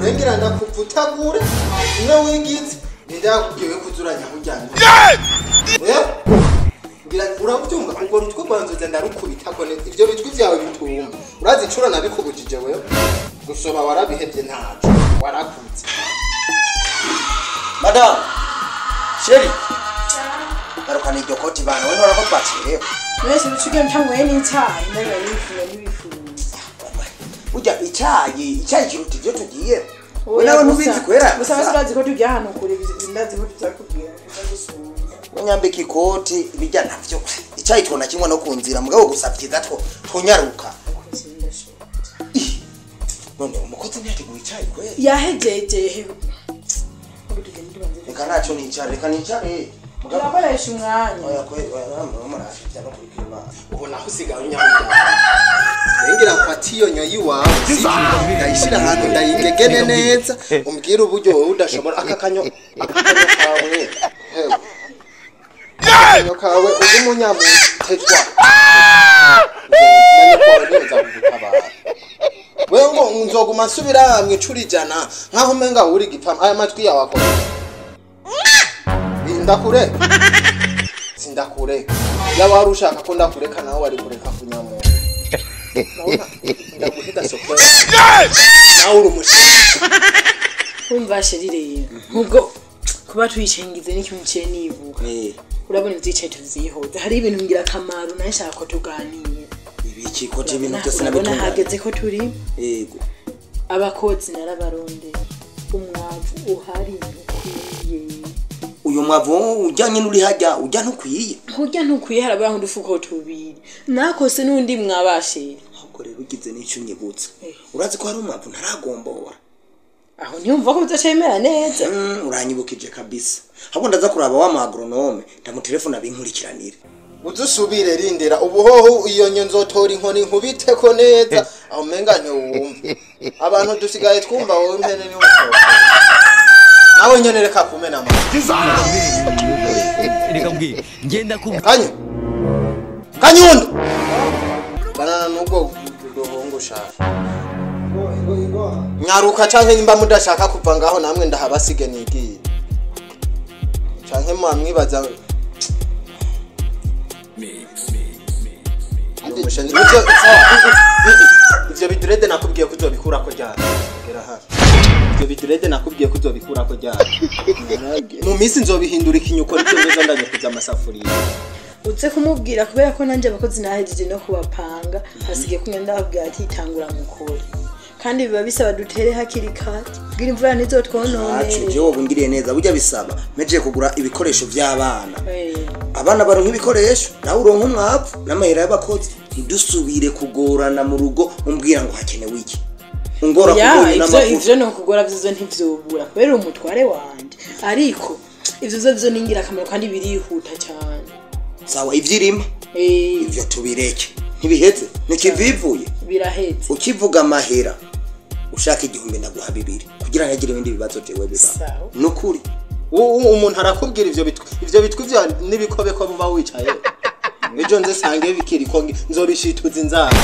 urengera ndakuvutagura umwe wigize ninde yakubwiwe kuzuranya kujyana ngira urabyumva ubwo rutwe rwanzoza ndarukubitako neza ivyo bitwi vyawe bitumba urazi incuro nabikubujije wewe gusoba warabihevye ntaco warakuze madamu sheri garukana iryo koti bana we ntora ko twacerewe mwese ucuge mtanyweye n'icyayi ndabiba nifuza n'ibifuza burya icyayi icyayi kiruta ivyo tugiye we nawe ntubizi kwera gusa basi urazi ko tujya ahantu kure ndazi ko tuzakubwira kuza gusura unyambika ikoti ibijya navyo icyayi twona kimwe no ku nzira mugabo gusa vyiza two tunyaruka none umukozi ntiyateguye icyayi kwera yahejeje reka ntacyo nicara reka nicare mugabo turakoresha umwanya oya kwe oya murashitya no kuri kirima ubu naho usigaye unyamujyana rengera mfata iyo nyo y'iwawe ndayishyira ahantu ndayigegene neza umbwire uburyo wowe udashobora aka kanyo aka kanyo kawe hewe akanyo kawe uri umunyamutetwa wewe ngo nzoguma nsubira mwicura ijana nkaho umenga uri gipama aya matwi yawe akora ndakureka sindakureka yaba wari ushaka ko ndakureka nawe wari kureka kunyamuntu Urabona? ndaguhita soko yawe. nawe uri umushinga wumva sheri rero nk'ubwo kuba tuyicengize n'ikintu ciye nibuka eh urabona ivyicaye tuvyihoza hari ibintu ngira akamaro nawe nshaka ko tuganira ibiki koti ibintu byose urabona nabitunganya hageze ko turi yego abakozi narabarondera umwavu uhari ntukwiye uyu mwavu ujyanye n'uri hajya ujya ntukwiye kurya ntukwiye harabura nk'udufuko tubiri nakose n'undi mwabashira ahubwo rero ugize n'icyo unyibutsa urazi ko hari umwavu ntaragombora aho ntiyumva ko bizocemera neza Mm, uranyibukije kabisa ahubwo ndaza kuraba wa magronome ndamutelefona binkurikiranire uzusubire rindira ubuhoho iyo nyo nzotora inkoni nkubiteko neza aho umenga ntiwumve abantu dusigaye twumva wowe mpene niwe usohoka nawe nyene reka kumena amata reka mbwira ngenda ku kanyu kanyundo banana n'ubwo ruhungu ushaka nyaruka canke nimba mudashaka kuva ngaho namwe ndahabasige nigiye canke mwamwibaza Umushenzi- ivyo- ivyo bidurede nakubwiye ko uzobikurako ryari gera hafi ivyo bidurede nakubwiye ko uzobikurako ryari mu minsi nzobihindura ikinyuko nivyo nzoza ndanyukuza amasafuriya uze kumubwira kubera ko nanjye abakozi nahejeje no kubapanga hasigaye kumwe ndababwira ati tangura mukore kandi biba bisaba dutere hakiri kare kugira imvura acu ntizotwononere jewe wungiriye neza burya bisaba mejeje kugura ibikoresho by'abana Eh, abana baronka ibikoresho nawe uronka umwavu n'amahera y'abakozi ntidusubire kugorana mu rugo umbwira ngo hakenewe iki ungora ya kugoye ivyo n'amavuta ivyo ni ukugora vyizo ntivyobura kubera uri umutware wanje ariko ivyo vyo vyo ni ingirakamaro kandi birihuta cyane sawa ivyirima Eh, ivyo tubireke ntibiheze ntikivivuye birahetse ukivuga amahera ushaka igihumbi ndaguha bibiri kugira ntagire ibindi bibazo jewe biba Sawa. nukuri U- u- umuntu arakubwira ivyo bitwi ivyo bitwi vya n'ibikobeko buba wicaye ejo nze sange bikiriko ngi- nzobishituza inzara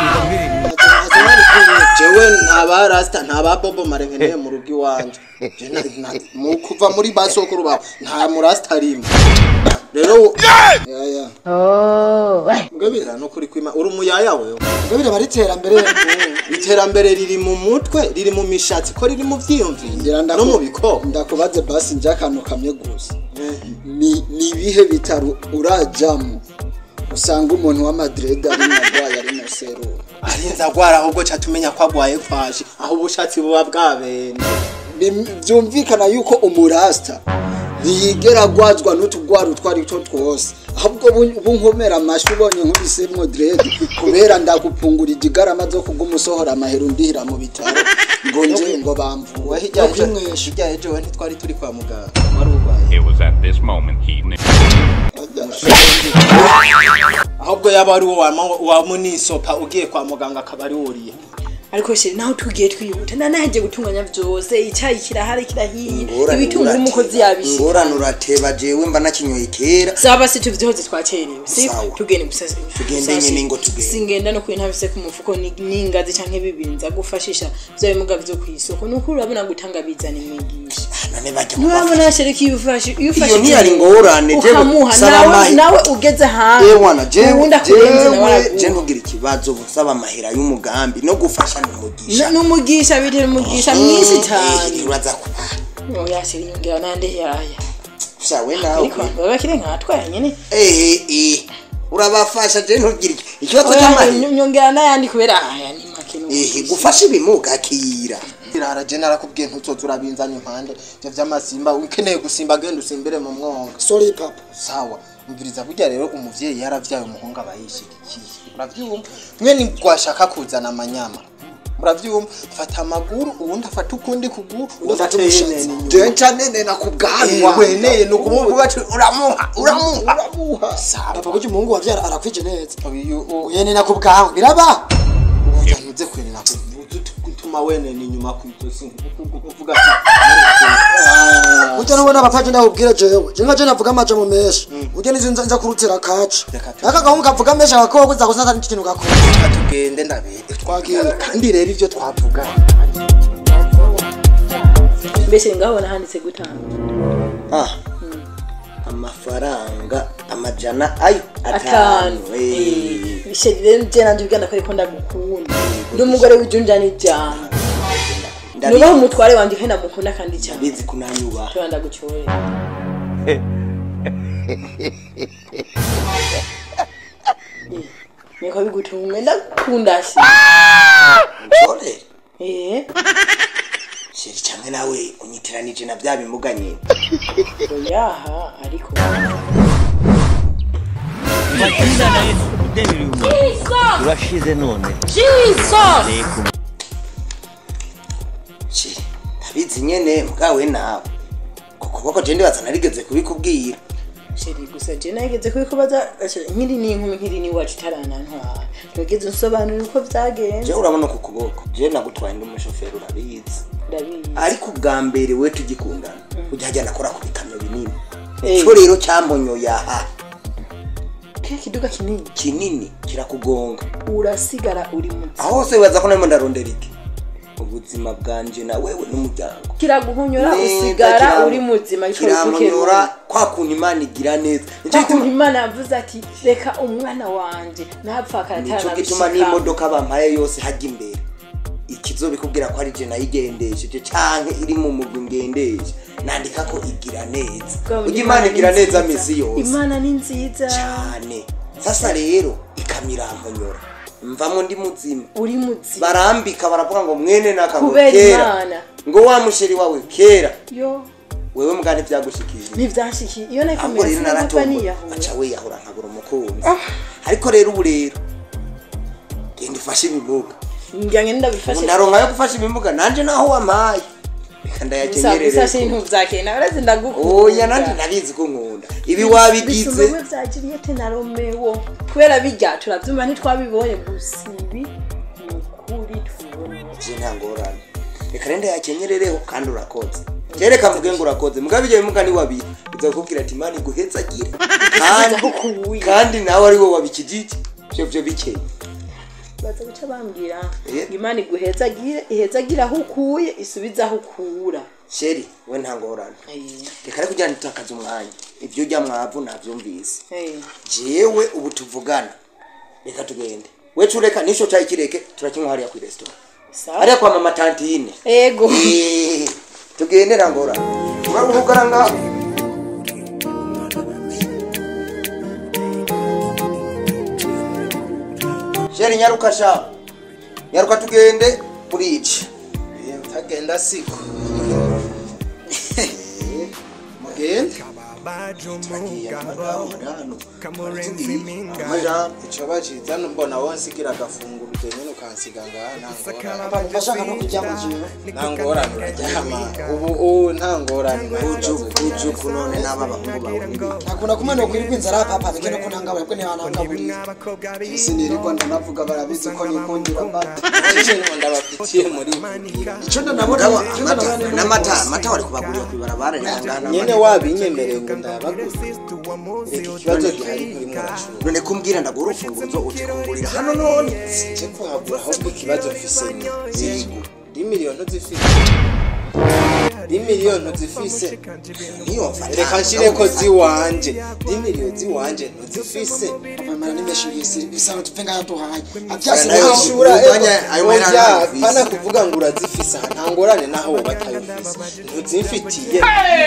jewe nta ba rasta nta ba bobo marenkeneye mu rugo iwanje Je na- na- mu kuva muri ba sokuru bawe nta murasta rimwe rero yaya ngabira no kuri kwima uri umuyaya wewe ngabire bari iterambere iterambere riri mu mutwe riri mu mishatsi ko riri mu vyiyumviro ngira no mu bikoko ndakubaze basi nje akantu kamwe gusa ni ni ibihe bitaro urajamo usanga umuntu w'amadrede ari narwaye ari mu serumu arinze agwara ahubwo ca tumenya ko agwaye kwaje aho ubushatsi buba bwabene Bim- byumvikana yuko umurasta ntiyigera agwazwa n'utugwara utwo ari two twose ahubwo bu- bunkomera amashyi ubonye nk'ubisemwo drede kubera ndagupungura igigarama zo kugumusohora amahera undihira mu bitaro ngo nje ngo bamvuwe we hirya no ejo kwimwesha hirya ejo we ntitwari turi kwa muganga wari urwaye It was at this moment he knew. ahubwo yaba ari uwo wama- wamunisopa ugiye kwa muganga akaba ari wuriye ariko sheri naho tugiye twihuta nanaheje gutunganya vyose icyayi kirahari kirahiye Ingorane ibitunguru urateba. umukozi yabishika ingorane urateba jewe mba nakinyoye kera saba si tuvyihoze twacerewe si Sawa. tugende gusa Tugende gusa- nyene ngo tugende. singenda no kwintafise ku mufuko ni- n'ingazi canke bibiri nza gufashisha vya bimuga vyo kw'isoko nuko urabona gutanga bizana imigisha none bajya nturabona sheri ko iyo ufashe iyo ufashe Iyo ntiyari ingorane, jewe ukamuha saba nawe amahi- nawe ugeze hanze yewana jewe uwundi akurenze nawe jewe je araguha ntugira ikibazo busaba amahera y'umugambi no gufasha n'umugisha N- n'umugisha bitera umugisha mwinshi cyane uraza kubana oya sheri yongera nande yaya shawe nawe ariko abantu baba bakiri nkatwaye nyene ehe eh urabafasha je ntugira iki ikibazo Oya, cy'amahera nyongera n'ayandi kubera aya ni make ehe gufasha ibimuga kira irara je narakubwiye ntuzoza urabinzanya impande ivyo vy'amasimba ukeneye gusimba genda usimbire mu mwonga sorry papa sawa umviriza burya rero umuvyeyi yaravyaye umuhungu aba yishigikiye uravyumva mwe ni gwashaka kuzana amanyama muravyumva fata amaguru uwundi afata ukundi kuguru uwundi afata umushatsi je nca nenena ku bwanwa weneye ni ukuvuga ati uramuha uramuha uramuha Sawa. papa kuki umuhungu wavyara arakwije neza uyu uyenena ku bwanwa biraba utantuze kwenena gutuma wenena inyuma ku ijosi uvuga ujya nubona abapaje ndabubwira jewe je nka je navuga amajambo menshi ujya nizo nza nza kurutira kaca Reka tu- aka gahungu kavuga menshi agakoko uza gusata n'ikintu gakora ati tugende ndabere Twagiye. kandi rero ivyo twavuga mbese ngabona handitse gutanga ah amafaranga amajana ayo atanu atanu eh. sheri rero je nanje ubwanda ko ariko ndagukunda ndi umugore w'ijunja n'ijambo nubaho umutware wanje kandi ndamukunda kandi cyane bizi kunanyubaha tuba ndagucyore niko bigutumwe ndakunda se ore eh sheri cyane nawe unyitiranije na bya bimuga nyine oyaha ariko Matunda na Yesu kudebiri umuntu urashize none Reka sheri ndabizi nyene mwawe nawe kuko koko je ndibaza narigeze kubikubwira sheri gusa je nageze kubikubaza nkiri n'inkumi nkiri n'iwacu itaranantwara ntugeze unsobanurira uko vyagenze je urabona ku kuboko je nagutwaye ndi umushoferi urabizi ndabizi ariko ubwa mbere we tugikundana ujya hajya nakora ku bikamyo binini Eh. ico rero cyambonyoye aha kiriya kiduga kinini kinini kirakugonga urasigara uri muzi aho hose wibaza ko narimo ndarondera iki ubuzima bwanje na wewe n'umuryango kiraguhonyora Neza, usigara kiram- uri muzima ico kiramunyora kwa kuntu imana igira neza Nico Bakuntu gituma- imana yavuze ati reka umwana wanje ntapfa nico gituma n'imodoka bampaye yose hajya imbere ikizobikubwira ko ari je nayigendesheje canke iri mu mugwi ngendeshe nandika ko igira neza ujya imana igira neza misi yose imana ni nziza cyane sasa rero ikamiramonyora mvamo ndi muzima uri muzima barambika baravuga ngo mwene nakabo Kubera kera Imana. ngo wa musheri wawe kera yo wewe mbwane vyagushikije ntivyashikiye iyo ahubwo nakomeye rero sinapfa naratomboye niyahura aca wiyahura nkabura umukunzi ariko rero ubu rero genda ufashe ibimuga ngira ngo ubu ndabifashe naronka yo gufasha ibimuga nanje naho wampaye reka gusa gusa ndayakenyerere sintu vyakeye nawe urazi ndagukunda oya nanje nabizi ko nkunda ibi wabigize bisumamwe vya Juliette na Romeo kubera bijya turavyumva ntitwabibonye gusa ibi ni ukuri tubona je nta ngorane reka rero ndayakenyerereho kandi urakoze kereka mvuge ngo urakoze mugabo ibyo bimuga ni wabiri bizakubwira ati imana iguhezagire kandi aho kubuye. kandi nawe ari wowe wabikijije vyo vyo bikeye baza guca bambwira Eh. ngo imana iguhezagire ihezagire aho ukuye isubize aho ukura sheri we nta ngorane Eh, reka rero kugira ngo ntitakaze umwanya ibyo ujya mwavu navyumvise eh. jewe ubu tuvugana reka tugende wecu ureka nisho cayi kireke turakinywa hariya kwi restaurant sawa hariya kwa mama tantine ego Eh, tugende rangora uraruhugara ngaho sheri nyaruka sha nyaruka tugende burici tagenda siko mugende amajambo ico baciza mbona wonsigira agafunguro nyene ukansiga ngaha nta ngorane abantu bashaka no kujya mu gihe nta ngorane uraryama ubu ubu nta ngorane ujuku none n'aba bahungu bawe n'ibiki nakunda kumwe no kwirirwa inzara papa bikene ko ntangabura bwo ntibanangaburira sinirirwa ndanavuga barabizi ko nikundira amata ikintu ndabafitiye muri ico ndanabona Mugabo, ico amata ndanabona n'amata amata wari kubagurira kw'ibarabara n'ingana nyene wabinyemereye ngo ndabaguze reka ikibazo gihari kuri murashura none kumbwira ndagura urufunguzo utikungurira hano none nje kuhagura ahubwo ikibazo mfise ni zirigo di miliyoni zifise di miliyoni zifise niyo mfata reka nshireko ziwanje di miliyoni ziwanje ntuzifise amamara nimeshi bisi bisaba tupfenga yatuhaye Aya avyasi nayo naho ishura Umwanya- ayo mahera oya ntazifise. pana kuvuga ngo urazifise aha nta ngorane naho wowe atayifise ntuzifitiye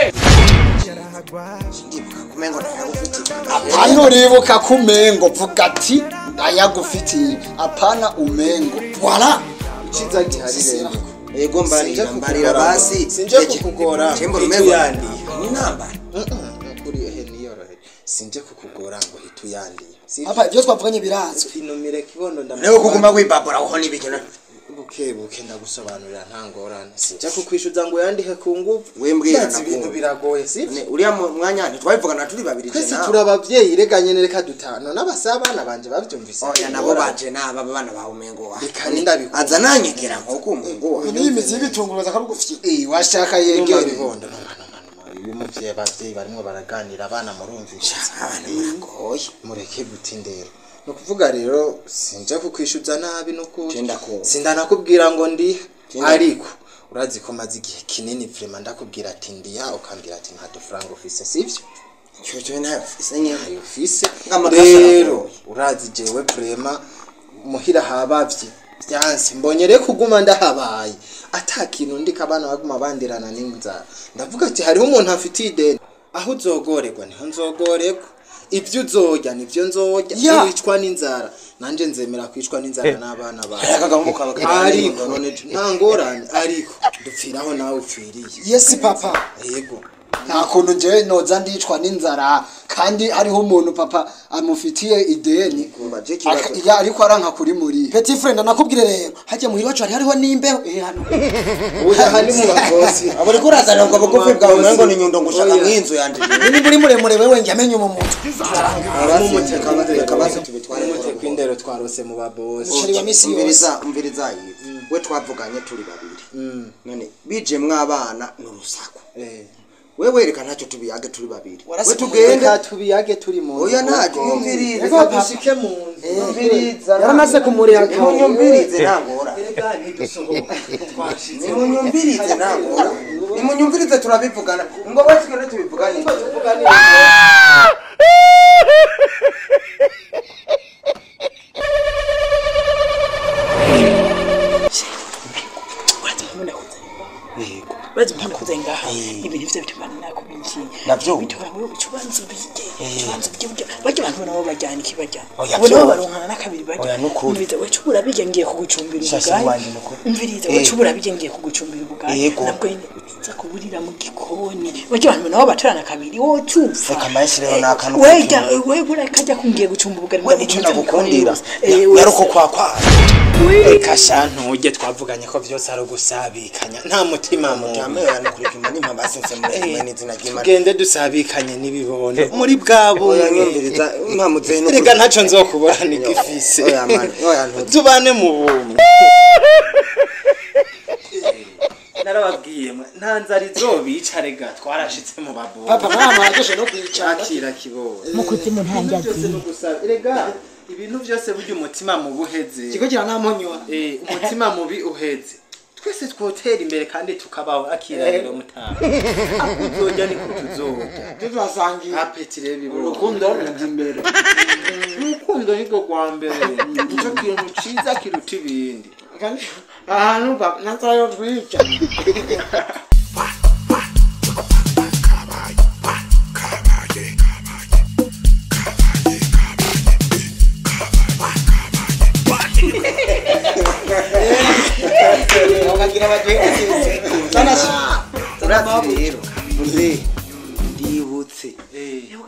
ndibuka kumengo ndayagufitiye hano uribuka ko umengo vuga ati ndayagufitiye apana umengo wala iciza gihari rero ego mbarira Sinje mbarira kukugora. basi Sinje kukugora. chembo Hitu rumengo yandi. ni nambara uri ehe niyorohe sinje kukugora ngo hita uyandiye papa ibyo twavuganye birazwi sinumire kibondo nawe kuguma wibabura aho n'ibiki na- buke buke ndagusobanurira nta ngorane sinje kukwishyuza ngo uyandihe ku nguvu Wembwira Ndazi nakumva. ibintu biragoye si Ne, uriya mu- mwanya ntitwabivugana turi babiri je twese nawe. turi abavyeyi rega nyene reka dutano n'abasabana banje bavyumvise oya nabo baje naba bana bawe umengo wa Reka ndabikunda. aza nanyegera nk'uko umengo wa niyo imizi y'ibitunguru bakarugufitiye washaka yegere yegerebondo uyu muvyeyi abavyeyi barimwo baraganira abana murumvisha abana biragoye mureke gutindera ni ukuvuga rero sinje kukwishyuza nabi nukuri Je ndakumva. sindanakubwira ngo ndiha Je ndakumva. ariko urazi ko maze igihe kinini vrema ndakubwira ati ndiha ukambwira ati nta dufaranga ufise sivyo cyo cyo nayo fise nyine ayo ufise Nk'amakasa rero aragoye. urazi jewe vrema muhira habavye vyanse mbonye rero kuguma ndahabaye ata kintu ndiko abana baguma bandirana n'inzara ndavuga ati hariho umuntu afitiye ideni aho uzogorerwa niho nzogorerwa ibyo uzorya nivyo nzorya Ya. wicwa n'inzara nanje nzemera kwicwa n'inzara n'abana bawe akagahungu kawe ariko nta ngorane ariko dupfiraho nawe upfiriye yesi papa yego nta kuntu njyewe noza ndicwa n'inzara kandi hariho umuntu papa amufitiye ideni Kumva, je kibazo. Aka- ya, ariko aranka kuri muri petit friend nakubwire rero hajya muhira wacu hari hariho n'imbeho eh hano uya handi mu bakozi abo uriko urazana ubwo bugufi bwawe umengo ni nyundo ngushaka mw'inzu yanje ni muri muremure wewe njye amenye mu mutwe akabazo tubitware umutwe kw'indero twarose mu babosi Umuceri wa misi yose umviriza umviriza yive we twavuganye turi babiri none bije mwabana n'urusaku Eh. we wereka ntacyo tubiyage turi babiri we Warasigaye tugende reka tubiyage turi mu nzu oya ntacyo kuko- yumvirize reka dushike mu nzu yumviriza yaramaze kumuriha nimunyumvirize ntangora reka ntidusohoke twashitse nimunyumvirize ntangora nimunyumvirize turabivugana ngo we tugende tubivugane urazi mpamvu nakuze ngaha ibintu ivyo bitubana nakubikiye Navyo? bitora wewe ucubanza ubige ucubanza ubye burya bajya abantu nabo bajyana iki bajyana Oya, ubu nabo vyo. baronkana n'akabiri bajya Oya, nukuri. umviriza we cubura bige ngiye kugucumbira Shasha ubugari wanje nukuri. umviriza Eh. we cubura bige ngiye kugucumbira ubugari Yego. nabwo nyine uza kuburira mu gikoni bajya abantu nabo batorana kabiri wowe ucupfa Reka mayishireho n'akantu wejya we buriya kajya kumbwiye gucumba ubugari we icyo nagukundira Eh, we- yaruko kwakwa reka shantu ujye twavuganye ko byose ari ugusabikanya nta mutima mubi Jamwe yanukurikima nimba basinze muri kimwe n'izina ry'Imana tugende dusabikanye n'ibibondo muri bwa oya bumwe nyumviriza mpamutse no reka ntacyo nzokubura nigifise Oya, man, oya, ntuzi. tubane mu bumwe narababwiye mwe nta nzara izobica rega twarashitse mu babondo papa mwana mwageshe no kwicara akira kibondo mu kuzimu nta njya byose ziri no gusaba rega ibintu byose burya umutima mubi uheze ikigo kira nta monywa Eh, umutima mubi uheze twese twotera imbere kandi tukabaho akira rero mutanga ako uzorya niko tuzorya tuzasangira apeti rero bibondo urukundo rujya imbere urukundo nirwo rwa mbere nicyo kintu ciza kiruta ibindi ahantu natayo rwica bakagira bagenzi urazi rero muze ndibutse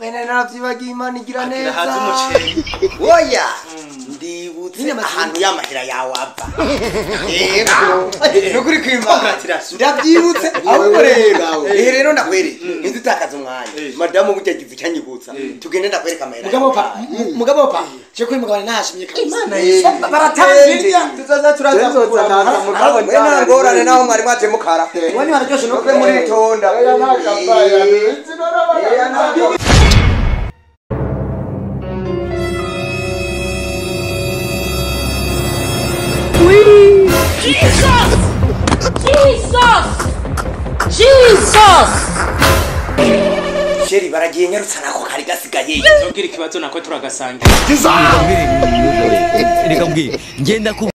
bene naravyibagiye imana igira Agira haza neza umuceri. oya ndibutse ahantu y'amahera yawe ava yego nukuri kwimana Congratulations. ndabyibutse ahubwo rero Ngawe. ehe rero ndakwereka inzu itakaza umwanya madamu burya agize icyanyibutsa tugende ndakwereka amahera mugabo yawe. pa mugabo pa je kuri mugabo ntashimye kabisa Eh, baratanzirya tuzaza turaza Tuzoza naza mugabo we nta ngorane naho mwari mwaje mukara wani hararyoshe no nokwe muritonda Jesus! Jesus! Jesus! sheri baragiye nyarutsa nako kari gasigaye tubwire ikibazo nako turagasangira reka mbwira ngenda ku